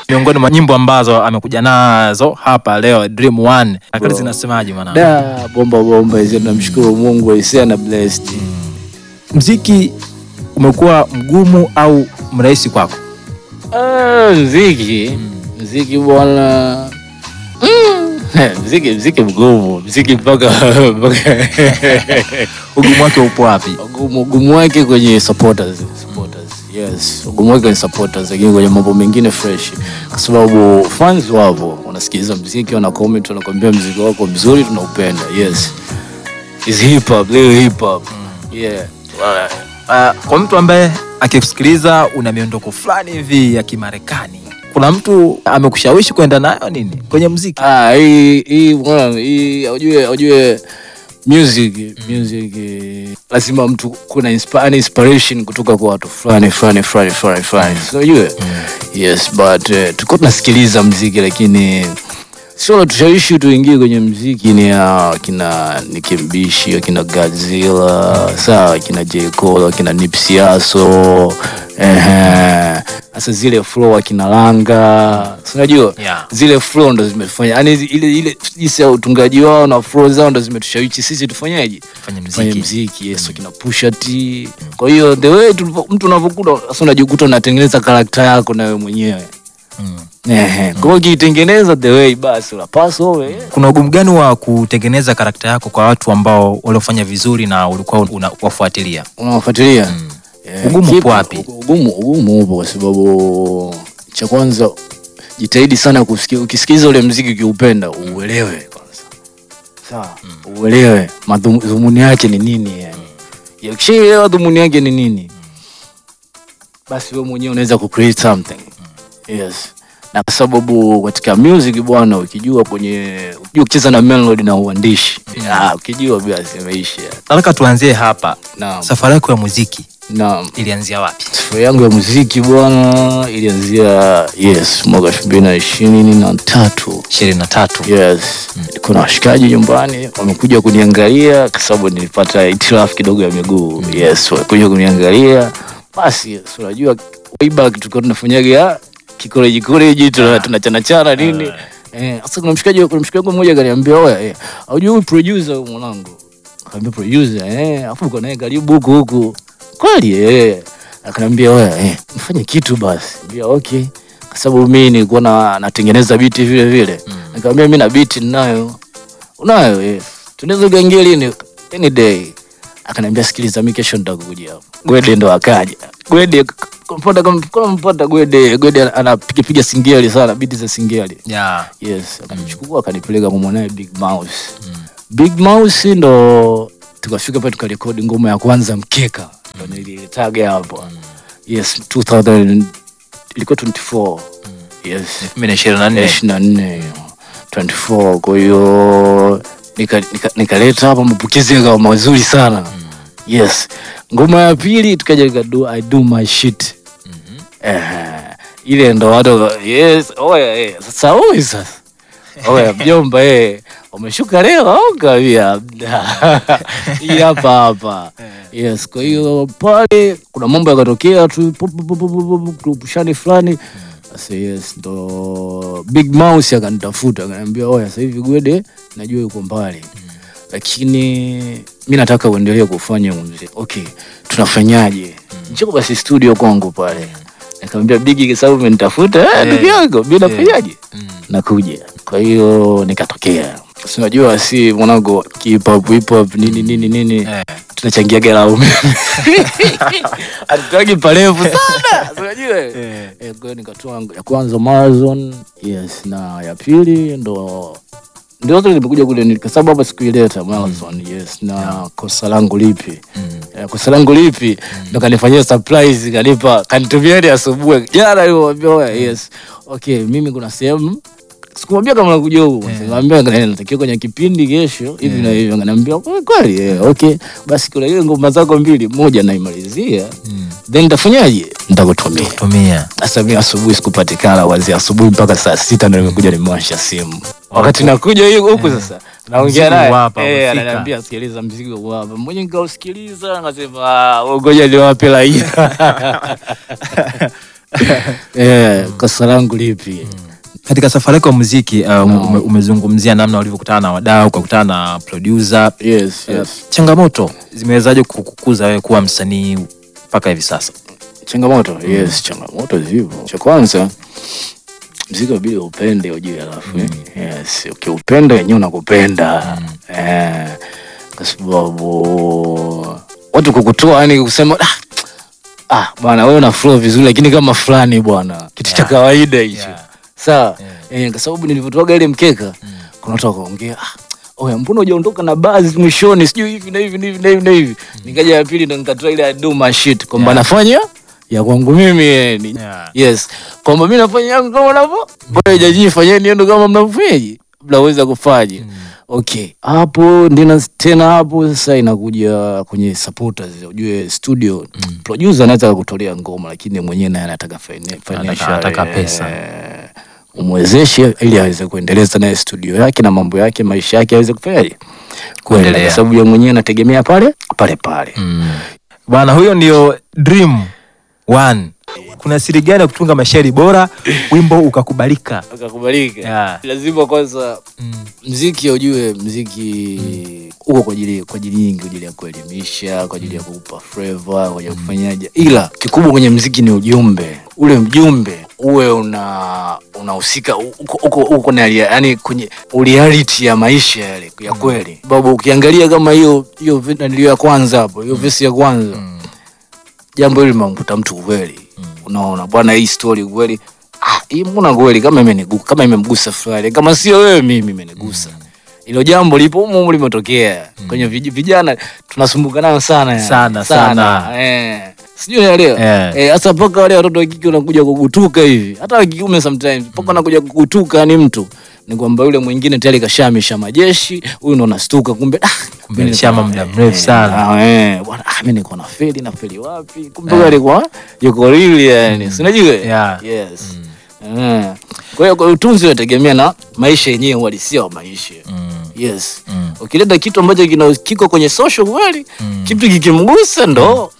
miongoni mwa nyimbo ambazo amekuja nazo hapa leo Dream One. Akali zinasemaje mwanangu? Da, bomba bomba hizo, namshukuru Mungu aisee na blessed. Mziki umekuwa mgumu au mrahisi kwako? Ah, mziki mziki bwana Mm. mziki mziki mgumu mziki mpaka mpaka Ugumu wake upo wapi? ugumu ugumu wake kwenye supporters supporters yes ugumu wake kwenye supporters lakini kwenye mambo mengine fresh kwa sababu fans wapo wanasikiliza mziki wana comment wanakwambia mziki wako mzuri tunaupenda yes is hip hop leo hip hop yeah Uh, kwa mtu ambaye akikusikiliza una miondoko fulani hivi ya Kimarekani, kuna mtu amekushawishi kwenda nayo nini kwenye mziki? Ah, hii hii bwana, hii ujue ujue music music eh, lazima mtu kuna inspi- yani inspiration kutoka kwa watu fulani fulani fulani fulani fulani. So ujue yes but uh, tulikuwa tunasikiliza mziki lakini sio tushawishi tuingie kwenye mziki ni ya kina Nicki Mbishi, akina Godzilla, sawa, akina J Cole, akina Nipsey Hussle, ehe, sasa zile flow akina Langa, si unajua Yeah. zile flow ndo zimetufanya yani ile ile jinsi ya utungaji wao na flow zao ndo zimetushawishi sisi tufanyaje Fanya fanye mziki. mziki yes kina Pusha T kwa hiyo the way tulivyo- mtu unavyokuta sasa unajikuta unatengeneza karakta yako na wewe mwenyewe Mm. ehe kwa hiyo ukiitengeneza the way basi unapaswa wewe Kuna ugumu gani wa kutengeneza karakta yako kwa watu ambao waliofanya vizuri na ulikuwa unawafuatilia? unawafuatilia Eh, Ugumu kipi? upo wapi? Ugumu, ugumu upo kwa sababu cha kwanza jitahidi sana kusikia, ukisikiliza ule mziki ukiupenda uelewe kwanza, sawa, uelewe madhumuni yake ni nini yani. Ya, Ukishaelewa dhumuni yake ni nini, basi wewe mwenyewe unaweza ku create something yes na kwa sababu katika music bwana, ukijua kwenye ukijua kucheza na melody na uandishi ah, ukijua basi imeisha. Nataka tuanzie hapa. Naam, Safari yako ya muziki naam. ilianzia wapi? Safari yangu ya muziki bwana ilianzia yes mwaka elfu mbili na ishirini na tatu ishirini na tatu. yes nilikuwa na washikaji nyumbani wamekuja kuniangalia kwa sababu nilipata itilafu kidogo ya miguu yes wamekuja kuniangalia basi yes, unajua way back tulikuwa tunafanyaga kikoleji koleji tuna- tunachanachana nini eh sasa kuna mshikaji kuna mshikaji wangu mmoja akaniambia oya eh unajua huyu producer huyu mwanangu akaambia producer eh afu uko naye karibu huku huku kweli eh akaniambia oya eh mfanye kitu basi ambia okay kwa sababu mimi nilikuwa na natengeneza biti vile vile nikamwambia mimi na biti ninayo unayo eh tunaweza kuingia lini any day akaniambia sikiliza mimi kesho nitakuja hapo gwede ndo akaja gwede mpota kama mpota gwede gwede anapiga piga singeli sana biti za singeli Yeah. yes akanichukua akanipeleka kwa mwanae big mouse big mouse ndo tukafika pale tukarekodi ngoma ya kwanza mkeka ndo nilitaga hapo yes 2000 ilikuwa 24 yes elfu mbili na ishirini na nne. ishirini na nne 24 kwa hiyo nikaleta nika, nikaleta hapa mapokezi yakawa mazuri sana yes ngoma ya pili tukaja nika do, I do my shit eh, ile ndo watu yes oya eh, sasa huyu sasa oya mjomba eh umeshuka leo au kawia hii hapa hapa yes kwa hiyo pale kuna mambo yakatokea tu pu- pu- pu- pu- pu- pu- tupushani fulani sasa yes ndo big mouse akanitafuta akaniambia oya sasa hivi gwede najua yuko mbali lakini mi nataka uendelee kufanya huu mziki okay tunafanyaje njoo basi studio kwangu pale nikamwambia bigi kwa sababu umenitafuta eh, ndugu yangu mi nafanyaje nakuja kwa hiyo nikatokea Si unajua si mwanangu hip hop hip hop nini nini nini Eh. tunachangia gala umeme atutagi parefu sana Si unajua Eh. Eh, kwa hiyo nikatoa ya kwanza marathon yes na ya pili ndo ndio zote nimekuja kule ni- kwa sababu hapa sikuileta marathon yes na kosa langu lipi Eh, kosa langu lipi ndo kanifanyia surprise kanipa kanitumia hadi asubuhi jana nilimwambia oya yes okay mimi kuna sehemu sikumwambia kama nakuja huku nikamwambia yeah. natakiwa kwenye kipindi kesho hivi na hivi akaniambia "Kweli kweli eh, okay basi kuna ile ngoma zako mbili moja naimalizia then nitafanyaje nitakutumia Tumia. sasa mimi asubuhi sikupatikana wazi asubuhi mpaka saa sita ndo nimekuja nimewasha simu wakati nakuja hiyo huku sasa naongea Mzigo naye wapa, eh, umefika. ananiambia sikiliza mzigo hapa mmoja nikausikiliza akasema "Ah, ngoja niwape raia eh, kosa langu lipi Katika safari yako ya muziki uh, ume, umezungumzia namna ulivyokutana na wadau, ukakutana na producer. yes, Uh, yes. changamoto zimewezaje kukukuza wewe kuwa msanii mpaka hivi sasa? changamoto yes changamoto zipo cha kwanza mziki wabidi upende ujue alafu eh, yes ukiupenda wenyewe unakupenda eh, kwa sababu watu kukutoa yani kusema ah, ah bwana wewe una flow vizuri lakini kama fulani bwana kitu cha Yeah. kawaida hicho Yeah. sawa eh, kwa sababu nilivyotoaga ile mkeka kuna watu wakaongea ah, oya mbona hujaondoka na baadhi mwishoni sijui hivi na hivi na hivi na hivi na hivi nikaja ya pili ndo nikatoa ile do my shit kwamba Yeah. nafanya ya kwangu mimi yani Yeah. yes kwamba mimi nafanya yangu kama navyo bora jajii fanyeni yenu kama mnavyofanyaje mnaweza kufanya okay hapo ndina tena hapo sasa inakuja kwenye supporters ujue studio producer anaweza kutolea ngoma lakini mwenyewe naye anataka fina- financial anataka pesa. eh, umwezeshe ili aweze kuendeleza naye studio yake na mambo yake maisha yake aweze kufanyaje kuendelea Kuendelea. kwa sababu ya mwenyewe anategemea pale pale pale Bwana, huyo ndio Dream One. Kuna siri gani ya kutunga mashairi bora wimbo ukakubalika? akakubalika Yeah. lazima kwanza Mm. mziki ujue mziki uko kwa ajili kwa ajili nyingi kwa ajili ya kuelimisha kwa ajili ya kukupa flavor kwa ajili ya kufanyaje ila kikubwa kwenye mziki ni ujumbe ule mjumbe uwe una unahusika uko uko uko na yani kwenye reality ya maisha yale ya kweli sababu ukiangalia kama hiyo hiyo vi- nanilio ya kwanza hapo hiyo vesi ya kwanza jambo hili limemkuta mtu kweli unaona bwana hii story kweli ah, hii mbona kweli kama imenigusa kama imemgusa fulani kama sio wewe mimi imenigusa hilo jambo lipo humu humu limetokea kwenye vij- vijana tunasumbuka nayo sana yani. Sana, sana. eh sijui naelewa Eh. eh hasa mpaka wale watoto wa kike wanakuja kugutuka hivi hata wa kiume sometimes mpaka wanakuja kugutuka ni mtu ni kwamba yule mwingine tayari kashamisha majeshi huyu ndo nastuka kumbe ah, Kumbe mimi alishama niko- muda eh, mrefu sana. ah, eh, bwana ah, mimi niko na feli na feli wapi kumbe yule alikuwa yuko real yani si unajua Yeah. yes Eh. kwa hiyo kwa utunzi unategemea na maisha yenyewe uhalisia wa maisha yes Mm. ukileta kitu ambacho kina kiko kwenye social kweli kitu kikimgusa ndo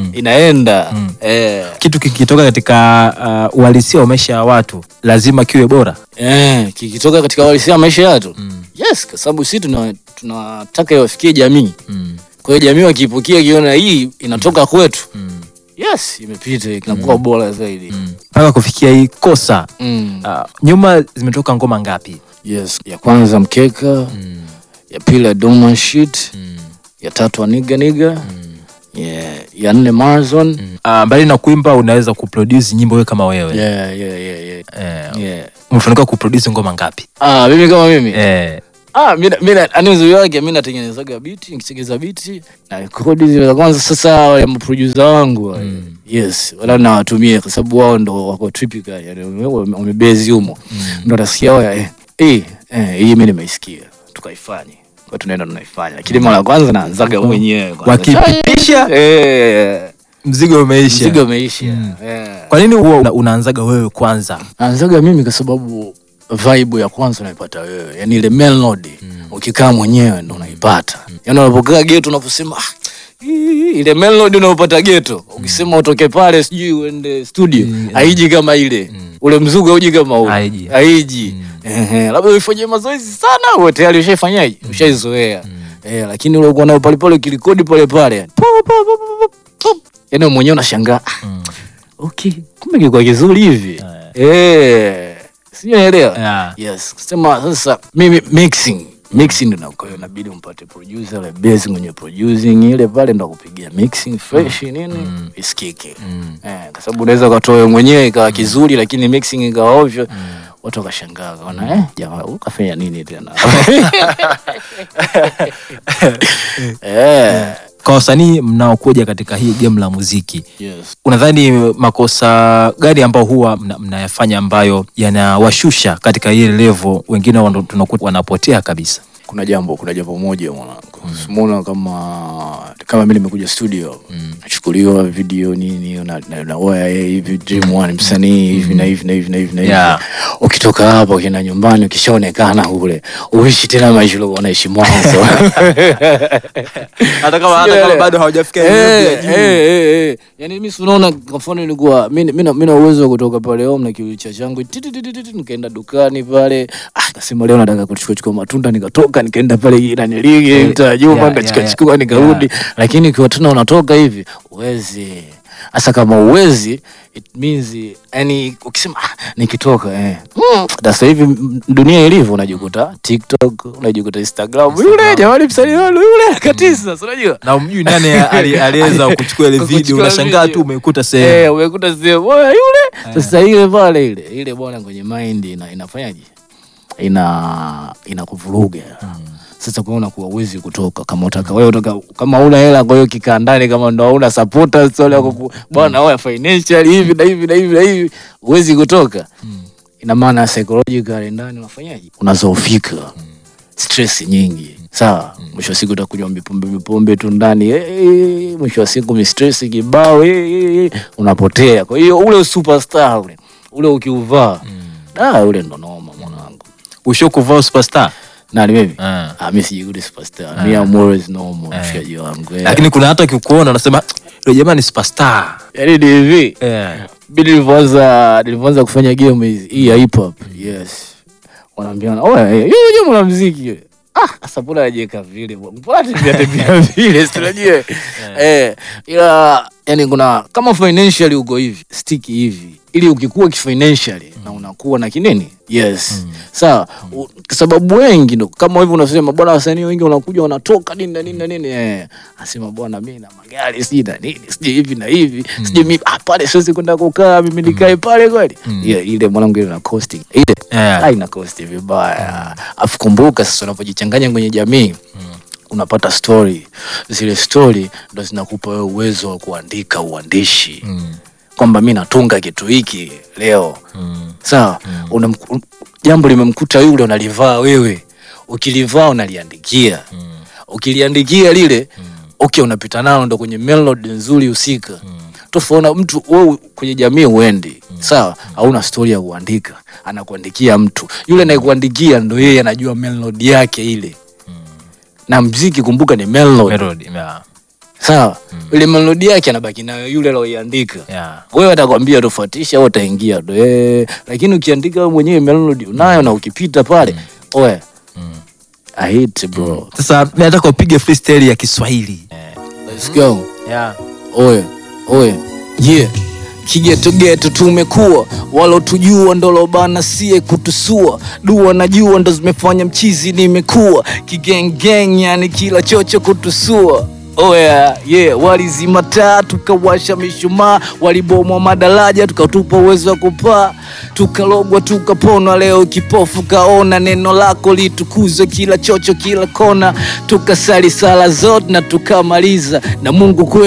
inaenda eh. Kitu kikitoka katika uh, uhalisia wa maisha ya watu lazima kiwe bora. Eh, kikitoka katika uhalisia wa maisha yetu yes kwa sababu sisi tuna tunataka iwafikie jamii kwa hiyo jamii wakiipokea kiona hii inatoka kwetu yes imepita kinakuwa bora zaidi Mpaka kufikia hii kosa mm. uh, nyuma zimetoka ngoma ngapi? yes ya kwanza mkeka ya pili ya doma shit ya tatu aniga niga yeah. ya nne marazon Uh, mbali na kuimba unaweza kuproduce nyimbo wewe kama wewe. yeah, yeah, yeah, yeah. Eh, Yeah. umefanikiwa kuproduce ngoma ngapi? Ah, mimi kama mimi Eh, Ah, mimi mimi ani uzuri wake mimi natengenezaga biti, nikitengeza biti na rekodi zile za kwanza sasa wale maproducer wangu wale. Yes, wala nawatumia kwa sababu wao ndo wako typical yani wame- wamebezi humo. Ndo nasikia wao eh eh eh, hii mimi nimeisikia. Tukaifanye. Kwa tunaenda tunaifanya. Lakini mara ya kwanza naanzaga mwenyewe kwanza. wakipitisha eh mzigo umeisha. mzigo umeisha. Eh. Kwa nini huwa una- unaanzaga wewe kwanza? Naanzaga mimi kwa sababu vibe ya kwanza unaipata wewe, yani ile melody ukikaa mwenyewe ndo unaipata. Yani unapokaa geto unaposema ah, hii, ile melody unayopata geto ukisema utoke pale sijui uende studio haiji kama ile ule mzuga uji kama ule Haiji. haiji Ehe, labda uifanyie mazoezi sana uwe tayari ushaifanyaje ushaizoea eh, lakini ule uko nayo pale pale ukirekodi pale pale po, po, po, po, po, po. yani wewe mwenyewe unashangaa ah, okay kumbe kilikuwa kizuri hivi eh sijaelewa Yeah. yes kusema sasa mimi mixing mixing ndo na- kwa hiyo inabidi umpate producer ile bass mwenye producing ile pale ndo akupigia mixing fresh nini isikike eh, kwa sababu unaweza ukatoa wewe mwenyewe ikawa kizuri lakini mixing ikawa ovyo watu wakashangaa kaona eh jamaa ukafanya nini tena eh Kwa wasanii mnaokuja katika hii game la muziki, yes unadhani makosa gani ambao huwa mna- mnayafanya ambayo yanawashusha katika ile level, wengine wana- tunakuta wanapotea kabisa? kuna jambo kuna jambo moja mwanangu simuona kama kama mi nimekuja studio nachukuliwa video nini na, na, na oya hey, hivi dream one msanii hivi na hivi na hivi na hivi na hivi Yeah. ukitoka hapa ukienda nyumbani ukishaonekana kule uishi tena maisha uliokuwa unaishi mwanzo hata kama hata kama bado hawajafika ile level ya Eh, juu. eh, eh, eh. Yaani mimi si unaona kwa mfano nilikuwa mimi mimi na- mimi na uwezo wa kutoka pale home na kiulicha changu ti- ti- ti- ti- ti- nikaenda dukani pale ah nikasema leo nataka kuchukua chukua matunda nikatoka nikaenda pale Irani Ligi mtaa Juma yeah, nikachukua yeah, chukua nikarudi lakini ukiwa tena unatoka hivi uwezi hasa kama uwezi it means yani ukisema ah, nikitoka eh mm, sasa hivi m- dunia ilivyo unajikuta TikTok unajikuta Instagram yule jamani msanii wenu yule katisa si unajua na umjui nani ali- aliweza kuchukua ile video Kuchukua unashangaa video. tu umekuta sehemu Eh, umekuta sehemu bwana yule. Sasa ile pale ile ile bwana kwenye mind ina, inafanyaje? Ina inakuvuruga. Sasa kwa hiyo unakuwa uwezi kutoka kama utaka wewe utaka kama una hela kwa hiyo kikaa ndani kama ndo hauna supporters wale wako ku- bwana wewe financial hivi na hivi na hivi na hivi uwezi kutoka. Ina maana psychological ndani unafanyaje? Unazoofika. Stress nyingi. Sawa, mwisho wa siku utakunywa mipombe mipombe tu ndani eh, eh, mwisho wa siku mi stress kibao eh, eh, eh, unapotea. Kwa hiyo ule superstar ule ule ukiuvaa ah, ule ndo noma mwanangu. usho kuvaa superstar Nani mimi? Ah. Ah, mimi sijikudi superstar. Mimi am always normal mshikaji wangu. eh. lakini kuna hata ukikuona unasema yule jamaa ni superstar yaani ni hivi. Eh. Mimi nilivyoanza nilivyoanza kufanya game hizi hii ya hip hop. Yes. Wanaambiana, "Oya, yeye yeye mwanamuziki yule." Ah, sasa mbona anajiweka vile? Mbona tembea tembea vile? Si unajua? Eh, ila yani kuna kama financially uko hivi, stick hivi. Ili ukikuwa kifinancially na unakuwa na kinini? Yes. Sawa. U- Kwa sababu wengi ndo kama hivi unasema bwana wasanii wengi wanakuja wanatoka nini na nini na nini eh. Asema bwana mimi na magari sijui na nini, sijui hivi na hivi. Sijui mimi ah pale siwezi kwenda kukaa mimi nikae pale kweli. Yeah, ile mwanangu ile na costing. Ile Yeah. haina cost vibaya. Afu kumbuka sasa unapojichanganya kwenye jamii unapata story. Zile story ndo zinakupa wewe uwezo wa kuandika uandishi kwamba mi natunga kitu hiki leo sawa. Unamku- un- Jambo limemkuta yule, unalivaa wewe, ukilivaa unaliandikia, ukiliandikia lile okay, unapita nalo ndo kwenye melody nzuri husika tofauti na mtu wewe kwenye jamii uendi sawa, hauna story ya kuandika, anakuandikia mtu yule, anayekuandikia ndo yeye anajua melody yake ile, na mziki kumbuka ni melody Melody, yeah. sawa, ile melody yake anabaki nayo yule aloiandika Yeah. wewe atakwambia tofautisha au utaingia tu eh, lakini ukiandika wewe mwenyewe melody unayo na ukipita pale oe I hate bro. sasa mi nataka upige freestyle ya kiswahili Let's go. yeah. Oye, oye, yeah. Kigeto-geto tumekuwa walotujua ndolobana sie kutusua dua na jua ndo zimefanya mchizi nimekuwa kigengeng yani kila chocho kutusua oya yeah, walizima taa tukawasha mishumaa walibomwa madaraja tukatupa uwezo wa kupaa tukalogwa tukaponwa leo kipofu kaona neno lako litukuzwe kila chocho kila kona tukasali sala zote na tukamaliza na mungu kweli